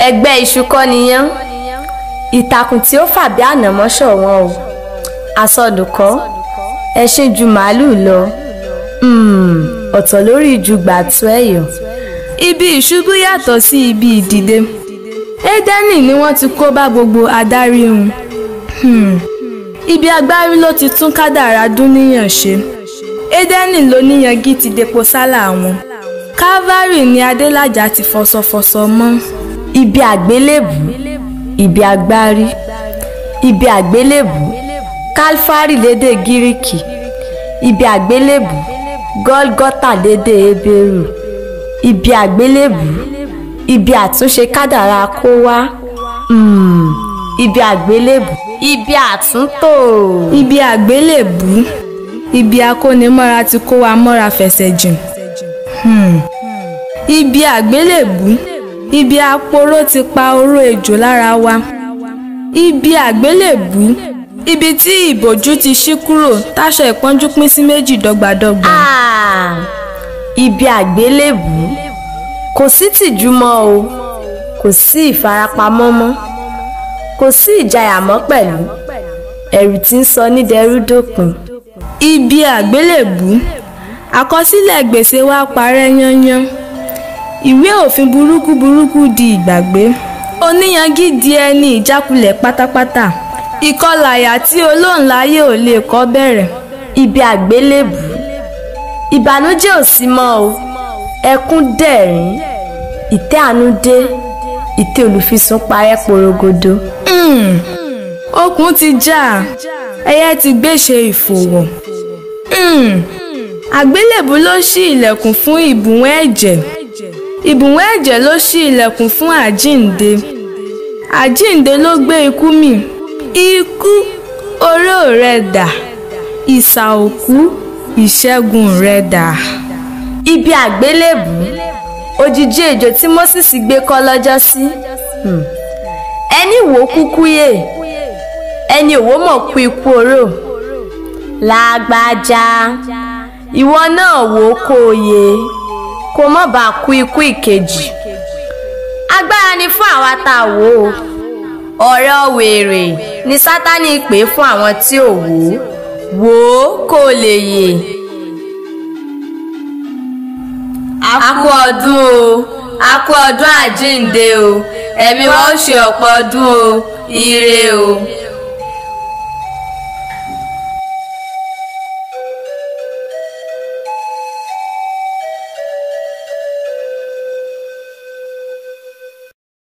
ẹgbẹ́ iṣu kọ́ niyán ìtàkùn tí ó fà bí ànàmọ́ ṣọ̀wọ́n o àsọdùkọ́ ẹṣin ju màálùú lọ Mm, ọ̀tọ̀ lórí ju gbàtú ẹ̀yọ̀. ibi ìṣubú yàtọ̀ sí ibi ìdìde édẹ́nì ni wọ́n ti kó bá gbogbo adarí hun Hmm. ibi agbárí ló ti tún kádàrá dúníyàn ṣe édẹ́nì ló níyangí ti depo sálà wọn calvary ni adélájà ti fọsọfọsọ mọ́ ibi àgbélébù ibi agbárí ibi àgbélébù kálfárì lédè gíríkì ibi àgbélébù gọ́lgọ́tà lédè hébérù ibi àgbélébù ibi àtúnṣe kádàrá kó wá Mm, ibi àgbélébù ibi àtúntò ibi àgbélébù ibi akónimọ́ra ti kó wa mọ́ra fẹsẹ̀ jìn Hmm. ibi àgbélébù ibi aporó ti pa oró ejò lára wa ibi àgbélébù ibi tí ìbòjú ti ṣí kúrò táṣọ ìpọ́njú pín sí méjì dọ́gbadọ́gba. Ah, ibi àgbélébù kò sí tìjú mọ́ o kò sí ìfarapamọ́ mọ́ kò sí ìjayà mọ́ pẹ̀lú ẹ̀rù tí ń sọ ní dẹrú dópin. ibi àgbélébù àkọsílẹ̀ gbèsè wa parẹ́ yányán ìwé òfin burúkú burúkú di ìgbàgbé oníyangí di ẹni ìjákulẹ̀ pátápátá ìkọlàyà tí olóńláyé ò lè kọ́ bẹ̀rẹ̀ ibi àgbélébù ìbànújẹ́ ò sí mọ́ o ẹkún dẹ̀rín ìtẹ́ àánú dé ìtẹ́ olùfisùn parẹ́ porogodo. Hmm. okùn ti já ẹyẹ ti gbéṣe ìfòwò Hmm. àgbélébù ló ṣí ilẹ̀kùn fún ìbùwọ́n ẹ̀jẹ̀ ìbùwọ́n ẹ̀jẹ̀ ló ṣí ilẹ̀kùn fún àjíǹde àjíǹde ló gbé ikú mì ikú oró rẹ dà ìsà òkú ìṣẹ́gun rẹ dà. ibi àgbélébù òjìji ejò tí moses gbé kọ́ lọ́jọ́ sí Hmm. ẹni wò ó kúkú yè ẹni òwò mọ̀ kú ikú oró lágbájá ìwọ náà wò ó kó o yè kó o mọ̀ bá kú ikú ìkejì agbára ni fún àwa tá a wò ó ọ̀rọ̀ wèrè ni sátani pè fún àwọn tí ò wò ó wò ó kó o lè yè. a kú ọdún o a kú ọdún àjíǹde o ẹ̀mí wa ó ṣe ọ̀pọ̀ ọdún o ire o.